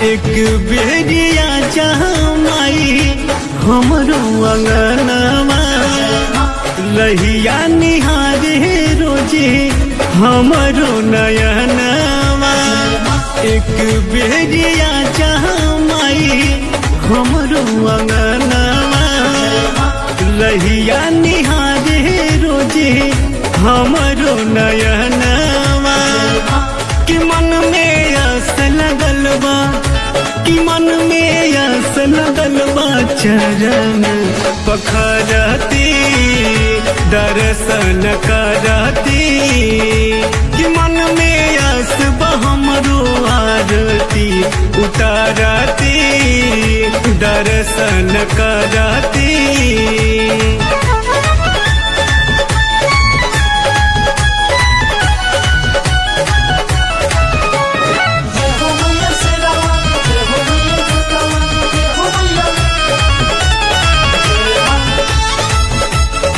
एक बेरिया जमाई हमरो अंगनवा लहिया निहारे रोजे हमरो नयनवा एक बेरिया जमाई हमरो अंगनवा लहिया निहारे रोजे हमरो नयनवा कि मन में आस लगल बा कि मन में आस लगल बा चरण पखरती दर्शन करती कि मन में आस बा हमरो आरती उतारती दर्शन करती जय हो मैया शेरा वाली जय हो मैया दुर्गा वाली जय हो मैया जय मां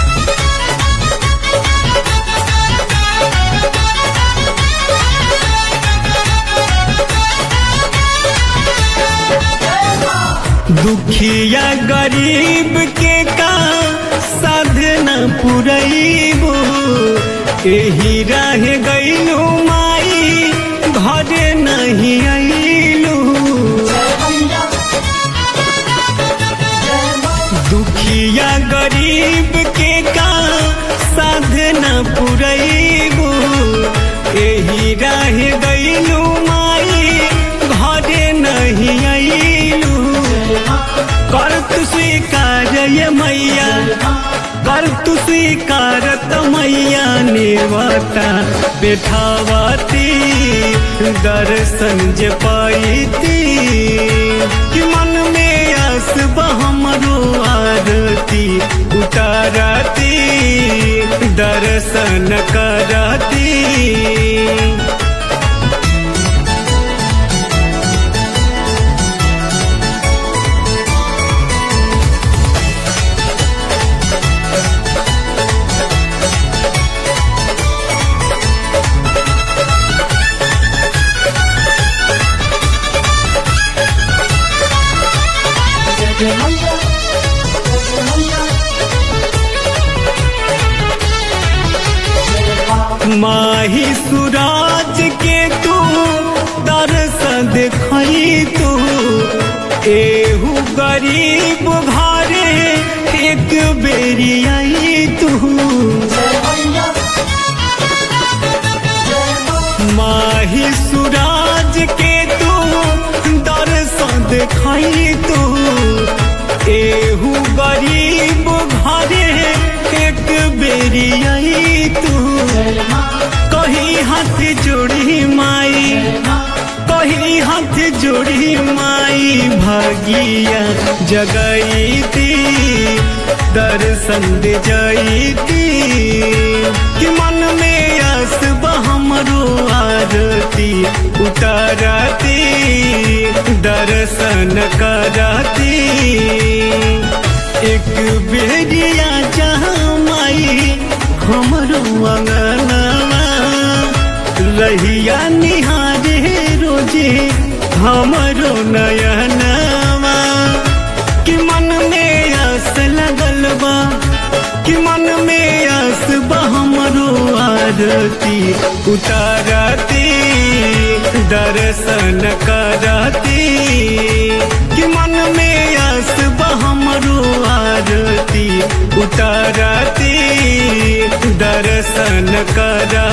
दुखिया गरीब के का साधना पुरैबो एही रह गईलू माई घरे नहीं अइलू जय मैया जय मां दुखिया गरीब के का साधना पुरैबो एही रह गईलू माई घरे नहीं अइलू जय मां कर तू स्वीकार ये मैया कर तू स्वीकारत मैया नेवता बैठावती दर्शन जे पाईती कि मन में आस हमरो आरती उतारती दर्शन करती जय जय मैया जय जय मैया जय मां माही सूरज के तू दर्श देखई तू एहू गरीब घरे एक बेरी आई तू जय मैया जय मां माही सूरज के तू दर्श देखई तू एहू गरीब घरे एक बेरी आई तू जय मां कहीं हाथ जोड़ी माई जय मां कहीं हाथ जोड़ी माई भागिया जगईती दर्शन दे जाईती कि मन में आस हमरो आरती उतारती दर्शन करती एक बेरिया जहाँ माई हमरो अंगनवा लहिया निहारे रोजे हमरो नयनवा कि मन में आस लगल बा कि मन में आस बा हमरो आरती उतारती दर्शन करती कि मन में आस बा हमरो आरती उतारती दर्शन करती